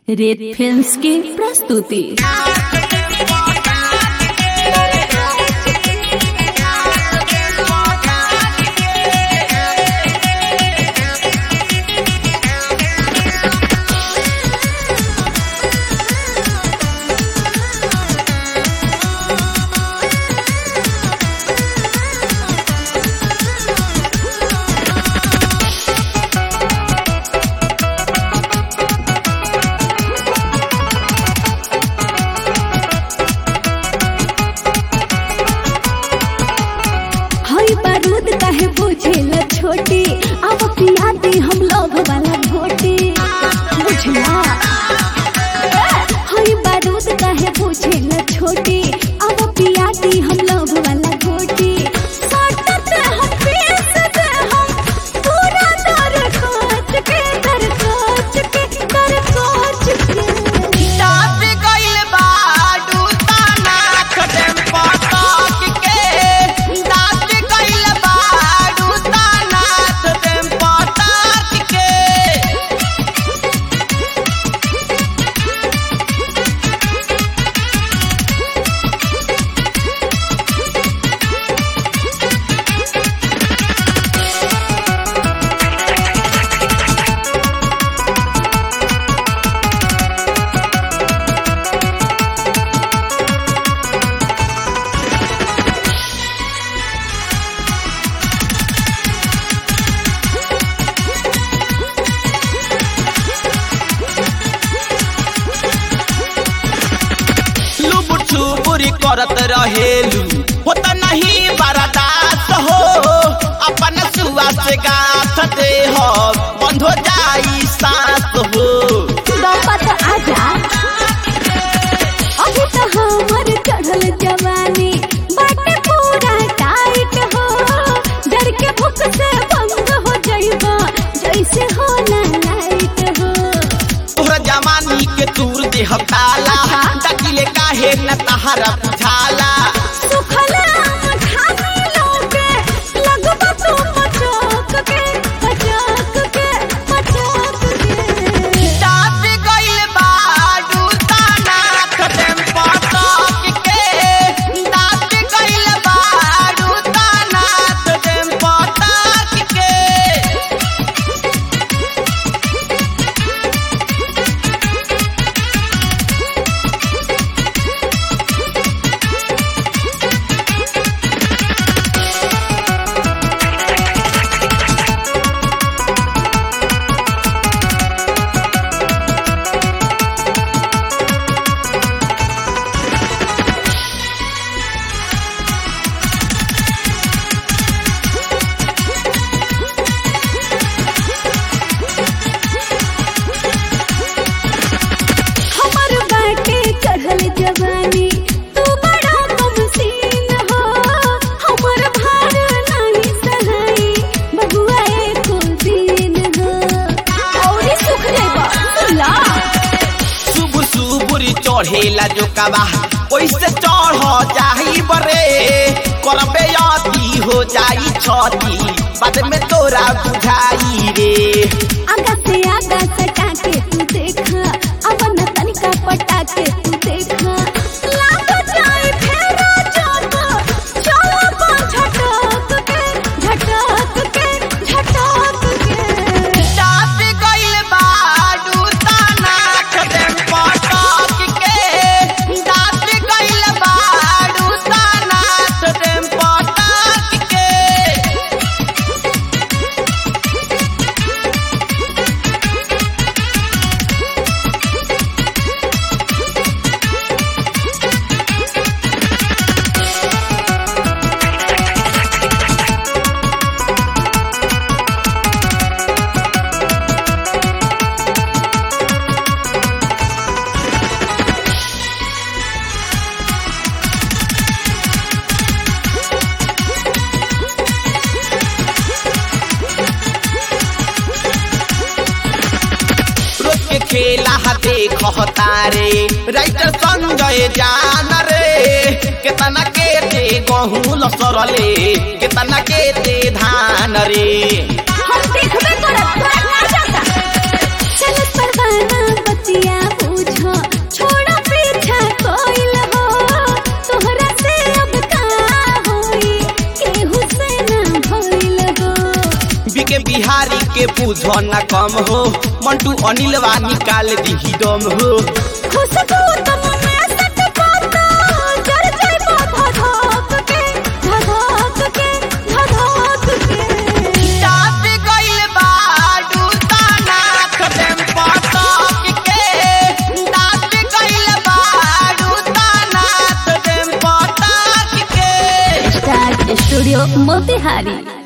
रेत फिल्म्स की प्रस्तुति हई बारूद काहे बुझेला छोटी अब पिया दे हम लोग वाला घोटी बुझला हई बारूद काहे बुझेला छोटी अब पिया दे हम लोग वाला घोटी सटत हम पेश दे हम पूरा दर कोच के दर कोच के दर कोच के डाब गइल बा डूताना खदेम पटक के डाब गइल बा डूताना खदेम पटक के लुबुर छुबुरी करत रहेलू होता नहीं बर्दाश्त हो अपन सुआ से गाथ दे हो बंद हो जाई सांस हो बापा तो आजा अभी तो हमर चढ़ल जवानी बाटे पूरा टाइट हो डर के भूख से भंग हो जाइबा जैसे हो ना लाइट हो तोहरा जवानी के तूर देह ताला अच्छा। डकिले काहे न तहरा बुझाला सुखल आम खाने लोगे लगबा तू मचक के मचक के मचक के डाब गइल बा डूताना खदेम पटक के डाब गइल बा डूताना खदेम पटक के हमर बाटे चढ़ल जवानी तू बड़ा कमसीन हो हमर भार नहीं सहाई बबुआ एको दिन हो औरी सुख जाइबा सुला शुभ शुभुरी चढ़ेला जो कबा ओइसे चढ़ जाई बरे करबे अति हो जाई छती बाद में तोरा बुझाई रे आगा से आगा सटा के तू देखा अपन तनिका पटा के तू देखा लाग जाए फेरा जाता चलो पा झटक के झटक के झटक के डाब गइल बा डूताना खदेम पटक के डाब गइल बा डूताना खदेम पटक के रोज के खेला हा देख तारे राइटर संजय जान रे केतना के ते गहूं लसरले केतना के ते धान रे हम देखबे करत तोरा ना जाता चल परवाना बतिया बीके बिहारी के बुझो न कम हो मंटू अनिलवा निकाल दी दम हो खुशबू तुम में सट पाता जड़ जाए धधक के धधक के धधक के डाट गइल बाडू ताना खदेम पटक के डाट गइल बाडू ताना खदेम पटक के स्टार्ट स्टूडियो मोतिहारी